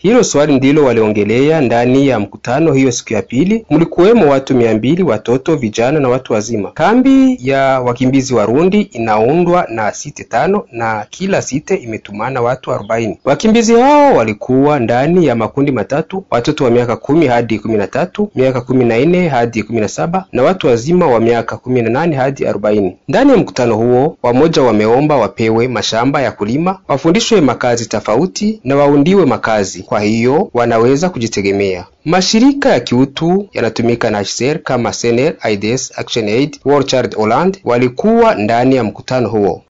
Hilo swali ndilo waliongelea ndani ya mkutano hiyo siku ya pili. Mlikuwemo watu mia mbili, watoto, vijana na watu wazima. Kambi ya wakimbizi Warundi inaundwa na site tano na kila site imetumana watu arobaini. Wakimbizi hao walikuwa ndani ya makundi matatu: watoto wa miaka kumi hadi kumi na tatu, miaka kumi na nne hadi kumi na saba na watu wazima wa miaka kumi na nane hadi arobaini. Ndani ya mkutano huo, wamoja wameomba wapewe mashamba ya kulima, wafundishwe makazi tofauti na waundiwe makazi, kwa hiyo wanaweza kujitegemea. Mashirika ya kiutu yanatumika na HCR kama SNR, AIDS, ActionAid, World Child Holland walikuwa ndani ya mkutano huo.